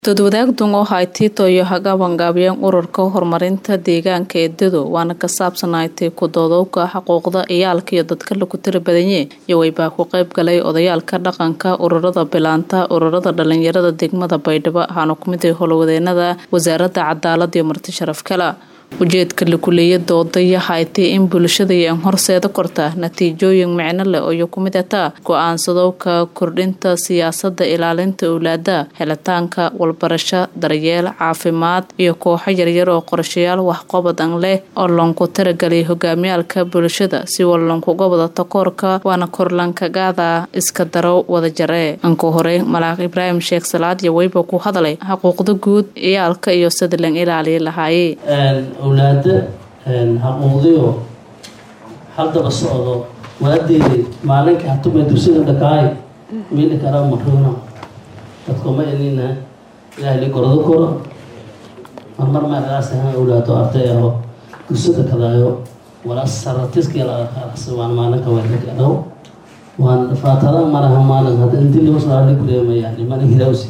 Dad-wadaagtan waxay Tito iyo hagabangaabiyeen ururka horumarinta deegaanka ee Dado waana ka saabsanaatay ku doodowga xuquuqda ciyaalka iyo dadka lagu tira badanye iyagoo baa ku qayb galay odayaalka dhaqanka ururada bilaanta ururada dhalinyarada degmada Baydhabo waxaana ku mid ah howlwadeenada wasaaradda cadaalada iyo marti sharaf kale ujeedka lakuleeya doodaya haytay in bulshada ay horseeda korta natiijooyin micno leh oo ku mid ataa go-aansadowka kordhinta siyaasada ilaalinta owlaada helitaanka walbarasho daryeel caafimaad iyo kooxo yaryar oo qorshayaal waxqabadan leh oo loonku taragelay hogaamiyaalka bulshada si wallankuga wada takoorka waana korlankagaada iska daro wada jare anka hore malaaq ibraahim sheekh salaad iyo weyba ku hadlay xuquuqda guud ciyaalka iyo sida lan ilaaliya lahaaye awlaada xaquuqdiyo haddaba socdo waadeedi maalinka hatuma dugsida dhakaay mili karaa maruuna dadkuma inina ilaahli gordo koro marmar maagaas ahaan awlaado arday aho dugsida kadaayo wala saratiskiyalaqaraqsi waan maalinka weerkadhaw waan faatada maraha maalin hadda intii lagu saarali kureemayaan mana hirawsi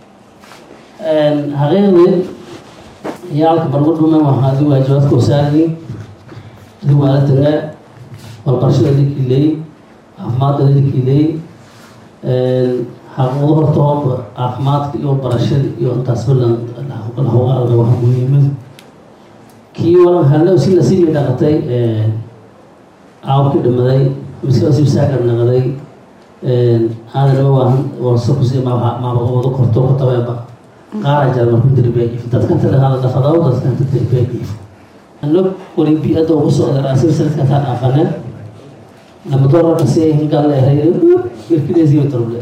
xaqiiqdii ciyaalka bargudhume waxaa adi waajibaadka wasaarayay adi waaladangaa walbarashada likiileey caafimaadka likiileey xaquuqdo horta hooba caafimaadka iyo barashada iyo intaasba lahogaarga wax muhiimada kii walan hallow si nasiibi dhaqatay caawkii dhimaday miskasiib saagar naqday aadanima waahan warsa kusi maabaqabado korto kutabeeba qaara jara marku dirbeeif dadkanta dhaqaada dhafadaw dadkanta dirbeeif ano wali bi-ada ugu socda raasib sanadkataa dhaafane lama doorarka si ay hingaal ehay irkideesiyo torble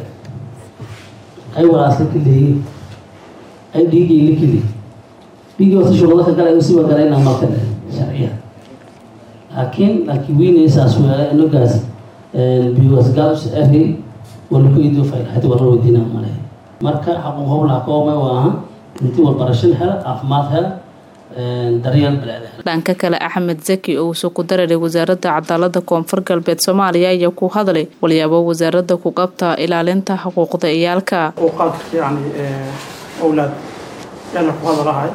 ay walaas la kileeyi ay dhiigii la kili dhiigii wata shuqada ka galay usiba galayna marka sharciya laakiin laakiin weynaysaas weela inogaas biwasgaals ahi walaku idio faylahadi warra weydiina malehe marka xaquuq howlaha koome waaha intii walbarashan hela caafimaad hela daryeel baleeda dhanka kale axmed zaki oo uusoo ku dararay wasaaradda cadaalada koonfur galbeed soomaaliya ayaa ku hadlay walyaabo wasaaradda ku qabta ilaalinta xuquuqda ciyaalka xuquuqaadka yani owlaad yaala ku hadalahay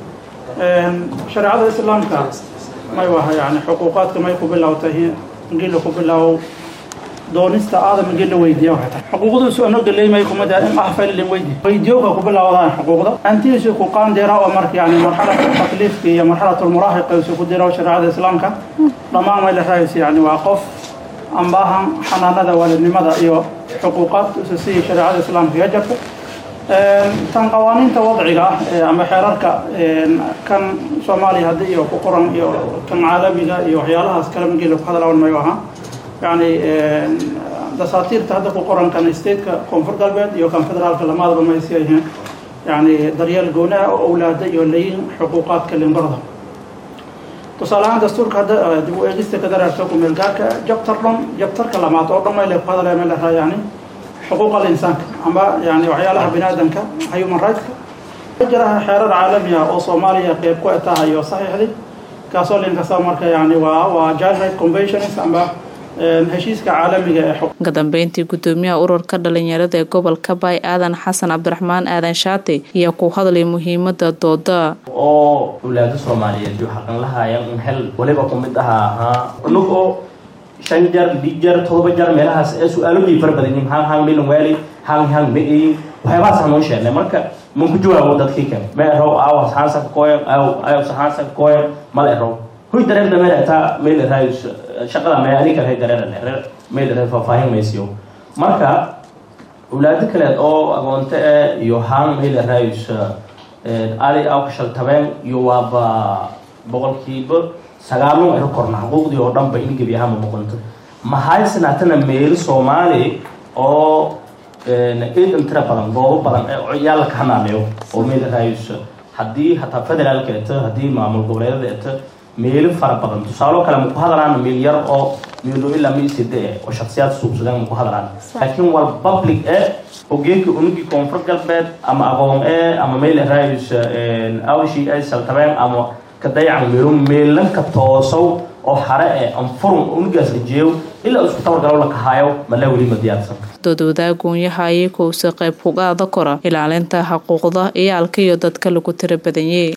shareecada islaamka may waha yani xuquuqaadka may ku bilowtay ingila ku bilow doonista aadam ingila weydiiya waxay tahay xuquuqdiisu ano galeymay kumid ah in ahfaylin weydi weydiyoga ku bilowdaan xuquuqda antiisu ku qaandira oo marka yani marxalatu takliifka iyo marxalatu lmuraahiqa isu ku diro shareecada islaamka dhammaan may la raayaysa yani waa qof ambaahan xanaanada waalidnimada iyo xuquuqaadka isu siya shareecada islaamka iyo jarta tan qawaaniinta wadciga ah ama xeerarka kan soomaaliya haddi iyo ku qoran iyo kan caalamiga iyo waxyaalahaas kale mangila ku hadlawan mayo ahaa yani dasaatiirta hadda ku qoran kan stateka koonfur galbeed iyo kan federaalka lamaadaba maysi yihiin yani daryeel goonaha oo owlaada iyo layin xuquuqaadka limbarda tusaale ahaan dastuurka hadda dib u eegista ka dareerta kumeelgaarka jabtar dhan jabtarka lamaad oo dhan mayle ku hadlaya meel lahaa yani xuquuq alinsaanka ama yani waxyaalaha bini aadamka human rightska jiraha xeerar caalami ah oo soomaaliya qeyb ku etahayo saxiixdii kaasoo linkasta marka yani waa waa child right conventions ama heshiiska caalamiga ee ka dambeyntii gudoomiyaha ururka dhalinyarada ee gobolka baay aadan xasan cabdiraxmaan aadan shaate ayaa ku hadlay muhiimada dooda oo awlaada soomaaliyeed iyo xaqan lahaayeen un hel waliba ku mid aha ahaa unagoo shan jar lix jar todoba jar meelahaas ee su-aalooday fara badan yihiin hal hal milan waali hal hal ma eyin waxyaabahaas hanoo sheegnay marka man ku jawaabo dadkii kale ma erow aaw saxaansa ka kooyan aaw aaw saxaansa ka kooyan mala erow hoy dareerda meel ataa meel raay shaqada mee ani kale dareer meel raay faahfaahin maysiyo marka awlaado kaleed oo agoonto eh iyo haan meel raay ali aw ka shaltabeen iyo waaba boqolkiiba sagaalun ero korna xuquuqdii oo dhanba in gebi ahaanba boqonto mahaysanatana meel soomaali oo eedan tira badan goobo badan ee ciyaal ka hanaaneeyo oo meel raayus haddii hataa federaalka eto haddii maamul goboleedada eto meelo fara badan tusaalo kale maku hadalaan meel yar oo meelo ilaa miiside oo shaksiyaad suubsadeen maku hadalaan laakiin wal public e ogeeka unugii koonfur galbeed ama aqoon e ama meel raayus awshi ay saltabeen ama ka dayacan meelo meelanka toosow oo hare ee anfurun unugaas ajeeyo ilaa isku tabargalo la kahaayo malaa weli ma diyaarsan doodwadaagoonyaha ayakowse qayb kugaada kora ilaalinta xuquuqda iyaalka iyo dadka lagu tira badanyey